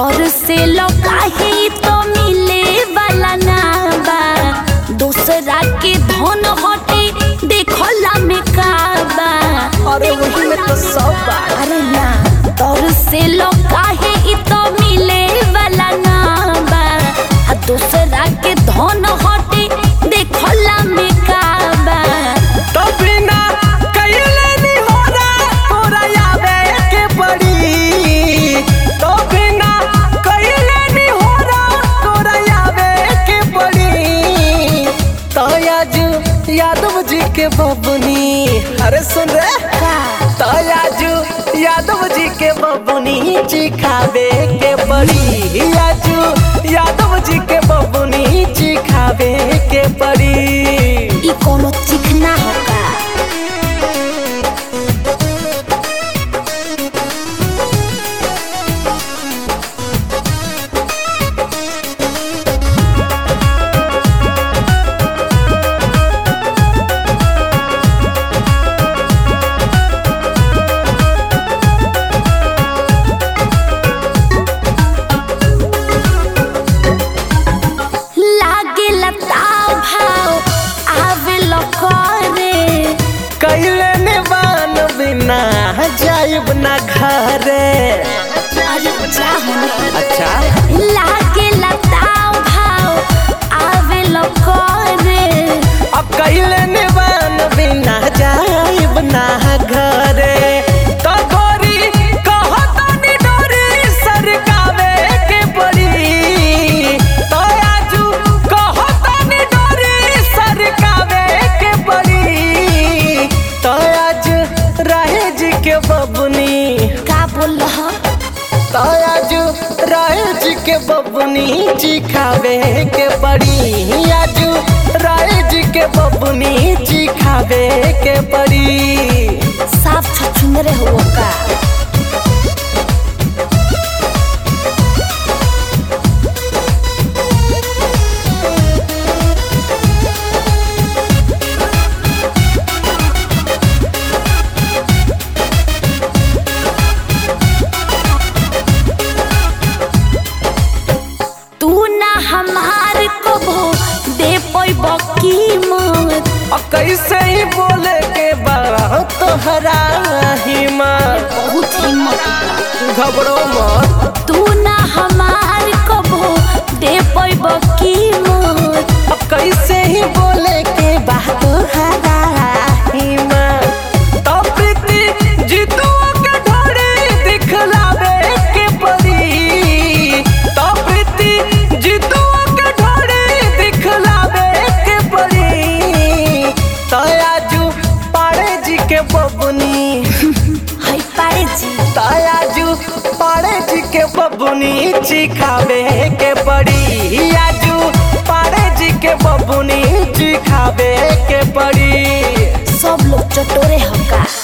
तोर से लौकाहे तो मिले वाला ना बा दूसरा के धन हटे देखला में का बा अरे वही में तो सब बा अरे ना तोर से लौकाहे इ तो मिले वाला ना बा आ दूसरा के धन हटे देखला में का बा तो बिना कइले नी होला तोरा आवे के पड़ी तो बिना कइले नी होला तोरा आवे के पड़ी तो आज यादव जी के बबुनी अरे सुन रे का तो आज यादव जी के बबुनी चिखावे के पड़ी आज यादव जी के बबुनी चिखावे के पड़ी इ कोनो चिकना हो का लागे लताव भाव आवे लकरे कैले निवान बिना जाइब ना घरे अरे जाहो अच्छा लागे लताव भाव आवे लकरे अब कैले निवान बिना जाइब ना घरे तो गोरी कहतानी डोरी सरकावे के पड़ी तो आजू कहतानी डोरी सरकावे के पड़ी तो आज राहे जी के बबुनी का बोल रहा आज राय जी के बबुनी जी खावे के पड़ी आज राय जी के बबुनी जी खावे के पड़ी साफ छछुंदरे हो का तू ना हमार कबो दे पैब कीमत और कैसे ही बोले के बा तोहरा हिम्मत बहुत हिम्मत बा। घबरो मत तू ना हमार कबो दे पैब कीमत अब कैसे ही बोले के बा तोहरा हिम्मत तो प्रीति जीतुआ के ढोड़ी दिखलावे के पड़ी तो प्रीति जीतुआ के ढोड़ी दिखलावे के पड़ी तो आजू पाड़े जी के बबुनी है पारे जी तो आजू पाड़े जी के बबुनी चिखावे के पड़ी आजू पाड़े जी के बबुनी चिखावे के पड़ी सब लोग चटोरे हो का